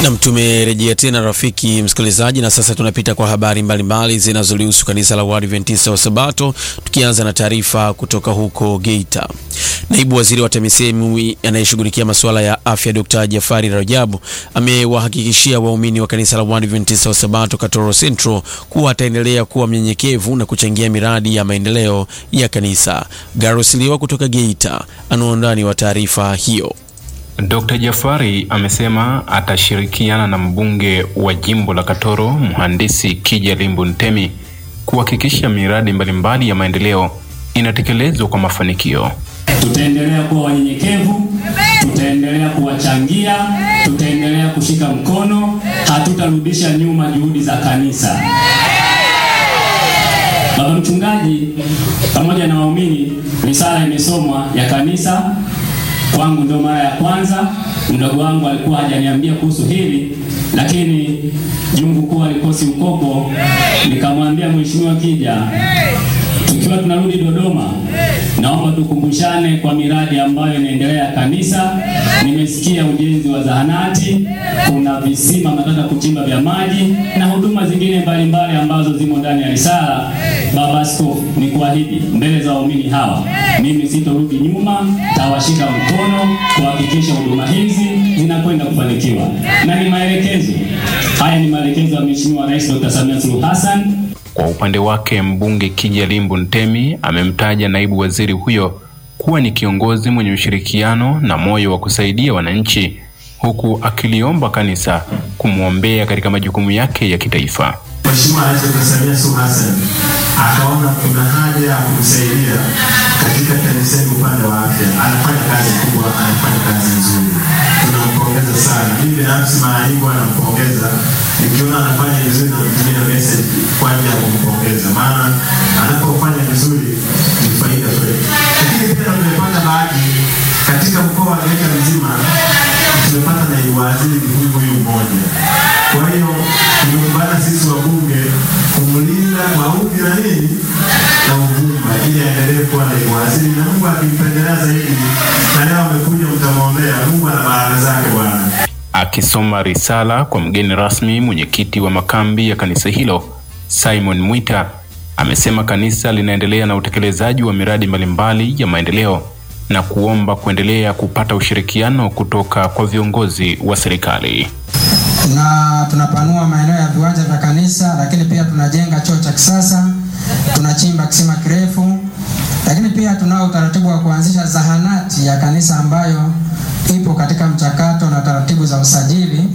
Nam, tumerejea tena rafiki msikilizaji, na sasa tunapita kwa habari mbalimbali zinazolihusu kanisa la Waadventista wa Sabato, tukianza na taarifa kutoka huko Geita. Naibu waziri wa TAMISEMI anayeshughulikia masuala ya afya Dr. Jafari Rajabu amewahakikishia waumini wa kanisa la Waadventista wa Sabato Katoro Central kuwa ataendelea kuwa mnyenyekevu na kuchangia miradi ya maendeleo ya kanisa. Garos Liwa kutoka Geita ana undani wa taarifa hiyo. Dr. Jafari amesema atashirikiana na mbunge wa jimbo la Katoro mhandisi Kija Limbu Ntemi kuhakikisha miradi mbalimbali ya maendeleo inatekelezwa kwa mafanikio. Tutaendelea kuwa wanyenyekevu, tutaendelea kuwachangia, tutaendelea kushika mkono, hatutarudisha nyuma juhudi za kanisa. Baba mchungaji pamoja na waumini, risala imesomwa ya kanisa kwangu ndio mara ya kwanza. Mdogo wangu alikuwa hajaniambia kuhusu hili, lakini jungu kuu alikosi ukoko, nikamwambia Mheshimiwa Kija, tukiwa tunarudi Dodoma, naomba tukumbushane kwa miradi ambayo inaendelea kanisa. Nimesikia ujenzi wa zahanati, kuna visima nataka kuchimba vya maji na huduma zingine mbalimbali ambazo zimo ndani ya risala. Baba Askofu, ni kuahidi mbele za waumini hawa, mimi sitorudi nyuma, tawashika mkono kuhakikisha huduma hizi zinakwenda kufanikiwa, na ni maelekezo haya, ni maelekezo ya Mheshimiwa Rais Dr. Samia Suluhu Hassan. Kwa upande wake mbunge Kija Limbu Ntemi amemtaja naibu waziri huyo kuwa ni kiongozi mwenye ushirikiano na moyo wa kusaidia wananchi, huku akiliomba kanisa kumwombea katika majukumu yake ya kitaifa. Mheshimiwa Rais Dr. Samia Suluhu Hassan akaona kuna haja ya kumsaidia katika TAMISEMI upande wa afya. Anafanya kazi kubwa, anafanya kazi nzuri, tunampongeza sana. Mimi binafsi mara nyingi anampongeza, nikiona anafanya vizuri na mtumia message kwa ajili ya kumpongeza, maana anapofanya vizuri ni faida kwetu. Lakini pia tumepata bahati katika mkoa wa Geita mzima, tumepata naibu waziri huyu huyu mmoja. Kwa hiyo tumeungana sisi wabunge kumlinda maudhi na nini na uvumba, ili aendelee kuwa naibu waziri, na Mungu akimpendelea zaidi, na leo amekuja, mtamwombea. Mungu ana baraka zake Bwana. Akisoma risala kwa mgeni rasmi, mwenyekiti wa makambi ya kanisa hilo Simon Mwita amesema kanisa linaendelea na utekelezaji wa miradi mbalimbali ya maendeleo na kuomba kuendelea kupata ushirikiano kutoka kwa viongozi wa serikali. na tunapanua maeneo ya viwanja vya kanisa, lakini pia tunajenga choo cha kisasa, tunachimba kisima kirefu, lakini pia tunao utaratibu wa kuanzisha zahanati ya kanisa ambayo ipo katika mchakato na taratibu za usajili,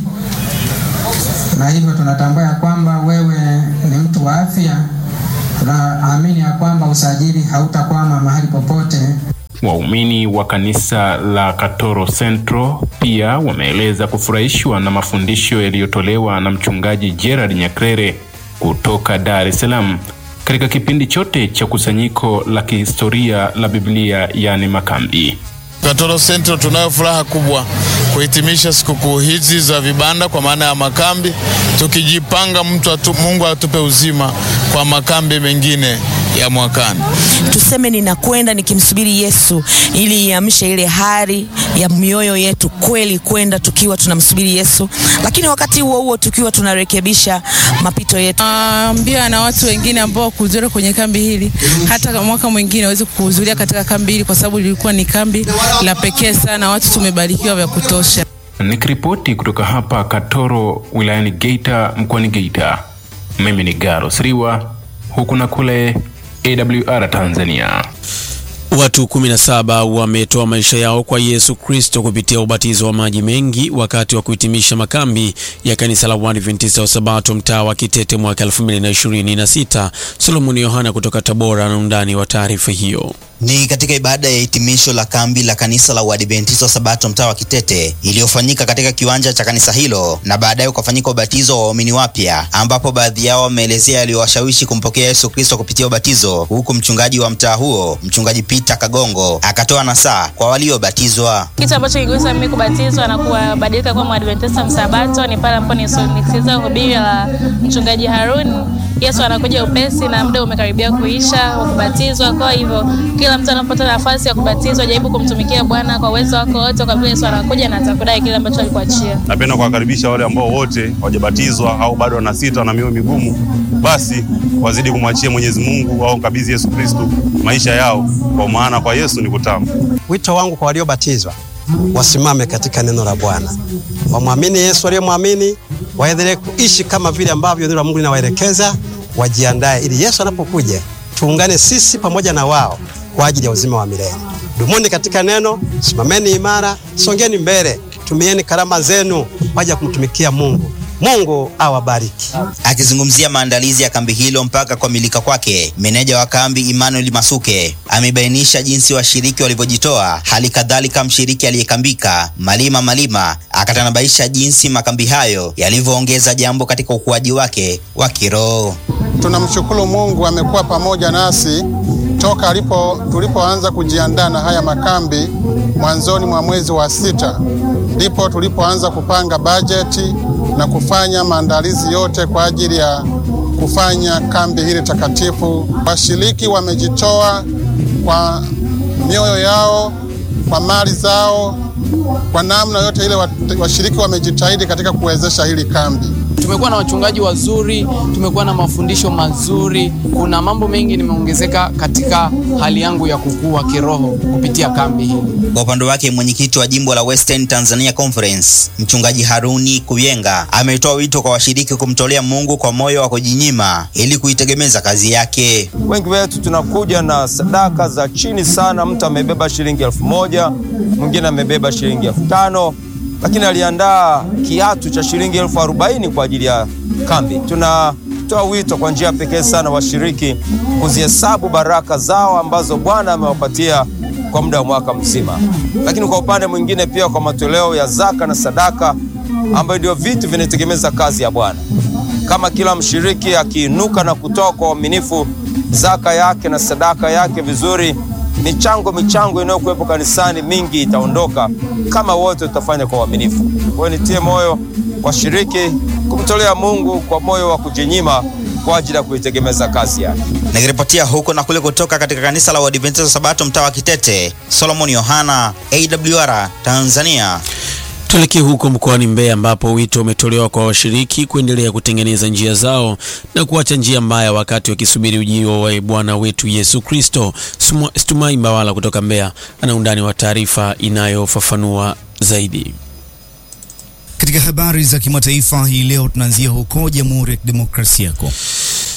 na hivyo tunatambua ya kwamba wewe ni mtu wa afya. Tunaamini ya kwamba usajili hautakwama mahali popote. Waumini wa kanisa la Katoro Central pia wameeleza kufurahishwa na mafundisho yaliyotolewa na mchungaji Gerard Nyakrere kutoka Dar es Salaam katika kipindi chote cha kusanyiko la kihistoria la Biblia yaani makambi. Katoro Central tunayo furaha kubwa kuhitimisha sikukuu hizi za vibanda kwa maana ya makambi, tukijipanga mtu atu, Mungu atupe uzima kwa makambi mengine ya mwakani. Tuseme ninakwenda nikimsubiri Yesu ili iamshe ile hari ya mioyo yetu kweli kwenda tukiwa tunamsubiri Yesu, lakini wakati huo huo tukiwa tunarekebisha mapito yetu. Ambia na watu wengine ambao kuhudhuria kwenye kambi hili, hata mwaka mwingine waweze kuhudhuria katika kambi hili, kwa sababu lilikuwa ni kambi la pekee sana. Watu tumebarikiwa vya kutosha. Nikiripoti kutoka hapa Katoro wilayani Geita mkoani Geita, mimi ni Garo Sriwa huku na kule AWR Tanzania. Watu 17 wametoa maisha yao kwa Yesu Kristo kupitia ubatizo wa maji mengi wakati wa kuhitimisha makambi ya kanisa la Waadventista wa Sabato mtaa wa Kitete mwaka 2026. Solomoni Yohana kutoka Tabora na undani wa taarifa hiyo. Ni katika ibada ya hitimisho la kambi la kanisa la Uadventista wa Sabato mtaa wa Kitete iliyofanyika katika kiwanja cha kanisa hilo, na baadaye ukafanyika ubatizo wa waumini wapya, ambapo baadhi yao wameelezea yaliyowashawishi kumpokea Yesu Kristo kupitia ubatizo, huku mchungaji wa mtaa huo, mchungaji Peter Kagongo, akatoa nasaa kwa waliobatizwa. Kitu ambacho kiligusa mimi kubatizwa na kubadilika kuwa Mwadventista msabato ni pale ambapo nisikiliza hubiri la mchungaji Haruni, Yesu anakuja upesi na muda umekaribia kuisha wa kubatizwa. Kwa hivyo kila kila mtu anapopata nafasi ya kubatizwa, jaribu kumtumikia Bwana kwa uwezo wako wote, kwa vile Yesu anakuja na atakudai kile ambacho alikuachia. Napenda kuwakaribisha wale ambao wote hawajabatizwa au bado wana sita na mioyo migumu, basi wazidi kumwachia Mwenyezi Mungu au kabidhi Yesu Kristo maisha yao, kwa maana kwa Yesu ni kutamu. Wito wangu kwa waliobatizwa wasimame katika neno la Bwana, wamwamini Yesu aliyemwamini, waendelee kuishi kama vile ambavyo neno la Mungu linawaelekeza, wajiandae ili Yesu anapokuja tuungane sisi pamoja na wao kwa ajili ya uzima wa milele. Dumuni katika neno, simameni imara, songeni mbele, tumieni karama zenu kwa ajili ya kumtumikia Mungu. Mungu awabariki. Akizungumzia maandalizi ya kambi hilo mpaka kukamilika kwake, meneja wa kambi Emmanuel Masuke amebainisha jinsi washiriki walivyojitoa. Hali kadhalika mshiriki aliyekambika Malima Malima akatanabaisha jinsi makambi hayo yalivyoongeza jambo katika ukuaji wake wa kiroho. Tunamshukuru Mungu amekuwa pamoja nasi toka alipo tulipoanza kujiandaa na haya makambi mwanzoni mwa mwezi wa sita, ndipo tulipoanza kupanga bajeti na kufanya maandalizi yote kwa ajili ya kufanya kambi hili takatifu. Washiriki wamejitoa kwa mioyo yao, kwa mali zao, kwa namna yote ile. Washiriki wamejitahidi katika kuwezesha hili kambi. Tumekuwa na wachungaji wazuri, tumekuwa na mafundisho mazuri. Kuna mambo mengi nimeongezeka katika hali yangu ya kukua kiroho kupitia kambi hili. Kwa upande wake mwenyekiti wa jimbo la Western Tanzania Conference mchungaji Haruni Kuyenga ametoa wito kwa washiriki kumtolea Mungu kwa moyo wa kujinyima ili kuitegemeza kazi yake. Wengi wetu tunakuja na sadaka za chini sana. Mtu amebeba shilingi elfu moja mwingine amebeba shilingi elfu tano lakini aliandaa kiatu cha shilingi elfu arobaini kwa ajili ya kambi. Tunatoa wito kwa njia pekee sana washiriki kuzihesabu baraka zao ambazo Bwana amewapatia kwa muda wa mwaka mzima, lakini kwa upande mwingine pia kwa matoleo ya zaka na sadaka ambayo ndio vitu vinategemeza kazi ya Bwana. Kama kila mshiriki akiinuka na kutoa kwa uaminifu zaka yake na sadaka yake vizuri michango michango inayokuwepo kanisani mingi itaondoka kama wote tutafanya kwa uaminifu. Kwa hiyo nitie moyo washiriki kumtolea Mungu kwa moyo wa kujinyima kwa ajili ya kuitegemeza kazi yake. Nikiripotia huko na kule kutoka katika kanisa la Waadventista Sabato mtaa wa Kitete, Solomon Yohana, AWR Tanzania. Tuelekee huko mkoani Mbeya ambapo wito umetolewa kwa washiriki kuendelea kutengeneza njia zao na kuacha njia mbaya wakati wakisubiri ujio wa Bwana wetu Yesu Kristo. Stumai Mbawala kutoka Mbeya ana undani wa taarifa inayofafanua zaidi. Katika habari za kimataifa hii leo tunaanzia huko Jamhuri ya Kidemokrasia ya Kongo